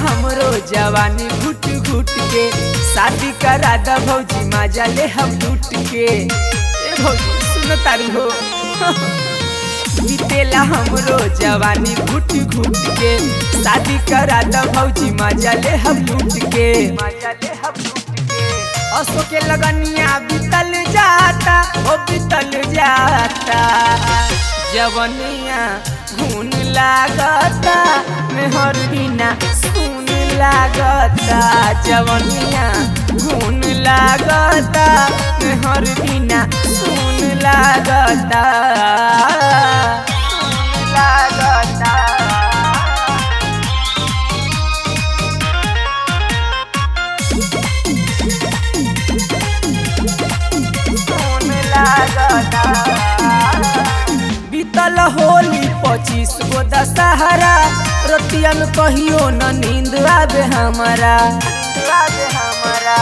हमरो जवानी घुट घुट के शादी करा द भौजी मजा ले हम लूट के ए भौजी सुन तारी हो बीतेला हमरो जवानी घुट घुट के शादी करा द भौजी मजा ले हम लूट के मजा ले हम लूट के असो के लगनिया बीतल जाता ओ बीतल जाता जवनिया घून लागता मेहर बिना सुन लागता जवनिया घून लागता मेहर बिना सुन लागता सुन लागता सुन लागता बीतल होली पच्चीस गो दशहरा रतिया में कहियो न नींद आवे हमारा आवे हमारा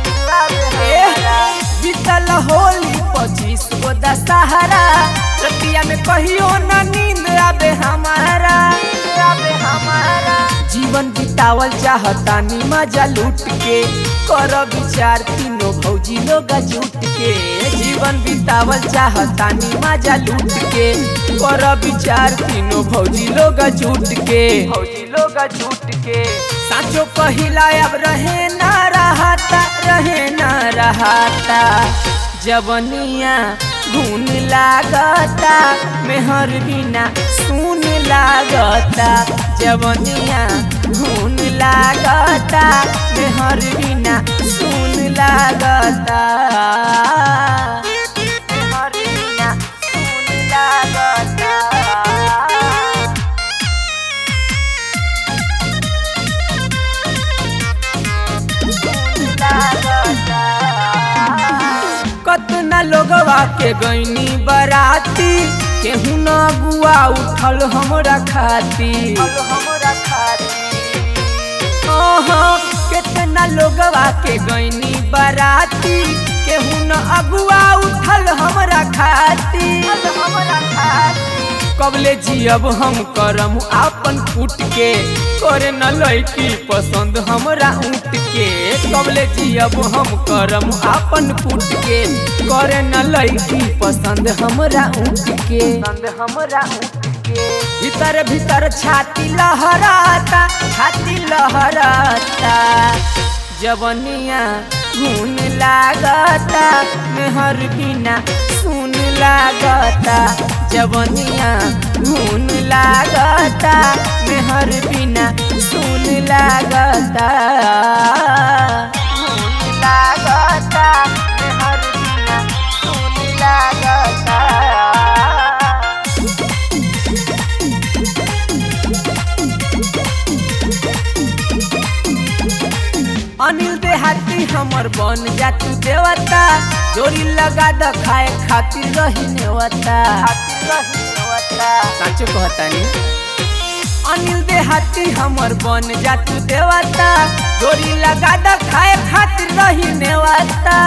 बीतल होली पच्चीस गो दशहरा रतिया में कहियो न नींद आवे हमारा आवे हमारा जीवन बितावल चाहतानी मजा लूट के कर विचार तीनों भौजी लोग जुट के जीवन बितावल चाहतानी मजा लूट के कर विचार तीनों भौजी लोग जुट के भौजी लोग जुट के साचो कहिला अब रहे ना रहता रहे ना रहता जवनिया घून लागता मेहर बिना सुन लागता जवनिया घून लागता मेहर बिना सुन लागता मेहर बिना सुन लागता कतना लोगवा के गईनी बराती केहू न गुआ उठल हमरा खाती हमरा खाती ओहो केतना लोगवा के गईनी बराती केहू न अगुआ उठल हमरा खाती हमरा खाती कबले जियब हम करम आपन फूट के करे न लैकी पसंद हमरा ऊँट के कबले जियब हम करम आपन फूट के करे न लैकी पसंद हमरा ऊँट के पसंद हमरा ऊँट के भीतर भीतर छाती लहराता छाती लहराता जवनिया घून लागता मेहर बिना सुन लागता जवनिया घून लागता मेहर बिना सुन लागता घून लागता मेहर बिना सुन लागता अनिल देहाती हमर बन जा तू देवता जोड़ी लगा द खाए खातिर रही नेवता साचो कहतानी अनिल देहाती हमर बन जा तू देवता जोड़ी लगा द खाए खातिर रही नेवता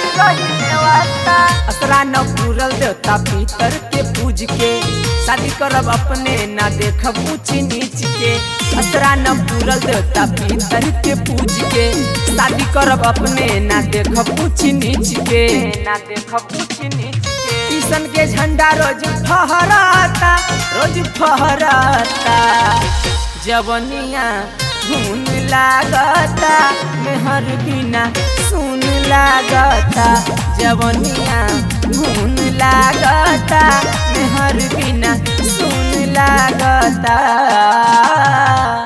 असरा न पूरल देवता पीतर के पूज के शादी करब अपने ना देखब ऊंच नीच के असरा न पूरल देवता पीतर के पूज के शादी करब अपने ना देखब ऊंच नीच के ना देखब ऊंच नीच के किशन के झंडा रोज फहराता रोज फहराता जवनिया घून लागता मेहर बिना सुन लागता जवनिया घून लागता मेहर बिना सुन लागता